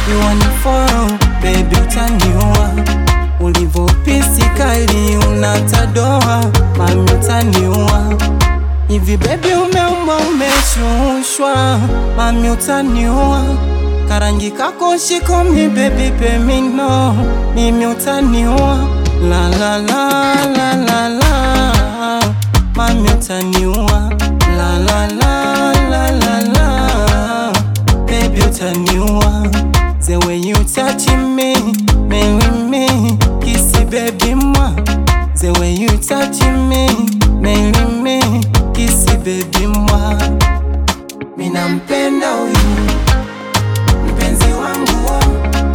you want it for baby, utaniua ulivopisi kali unatadoa, mami utaniua hivi baby, umeumba umeshushwa, mami utaniua karangi kako shikomi baby pemino, mimi utaniua la la la la la la, mami utaniua la la la la la la, baby utaniua the way you touch me, marry me, kissy baby moi, the way you touch me, marry me, kissy baby moi, mina mpenda huyu mpenzi wangu,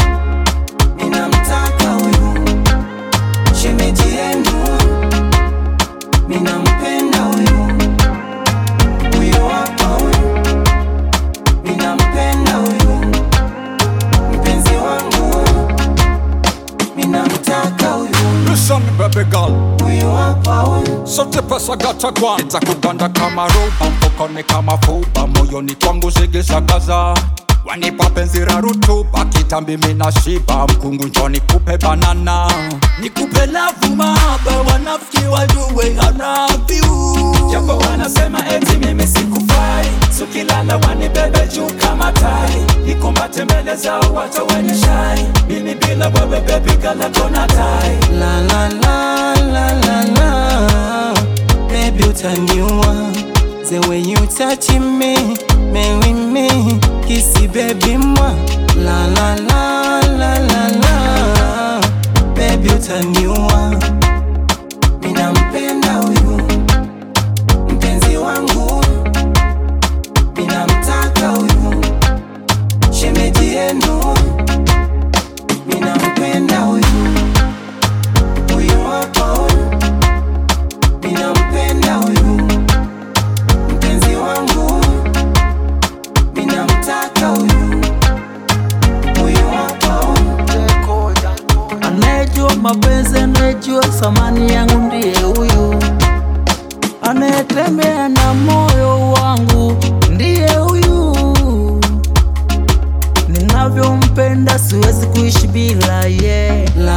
ninamtaka huyu shemeji yenu, ninampenda huyu huyu hapa huyu, ninampenda huyu mpenzi wangu, ninamtaka huyu Listen baby girl huyu hapa huyu sote pesa gata kwa nitakuganda kama roba mfukoni kama fuba moyoni kwangu zigisagaza wanipa penzi la rutuba kitambi mina shiba mkungu njoni kupe banana nikupe lavu mahaba wanafiki wajue anavyu japo wanasema eti mimi sikufai sukilala wanibebe juu kama tai nikumbate mbele zao wata wenye shai mimi bila wewe bebi galakona tai la la la la la la baby utaniua the way you touch me marry me kissy baby moi la la la la la la baby utaniua ninampenda huyu mpenzi wangu ninamtaka huyu shemeji yenu ninampenda huyu huyu hapa huyu ninampenda huyu mpenzi wangu ninamtaka huyu huyu hapa huyu Anayejua mapenzi, anayejua thamani yangu ndiye huyu, anayetembea na moyo wangu ndiye huyu. Ninavyompenda siwezi kuishi bila ye. la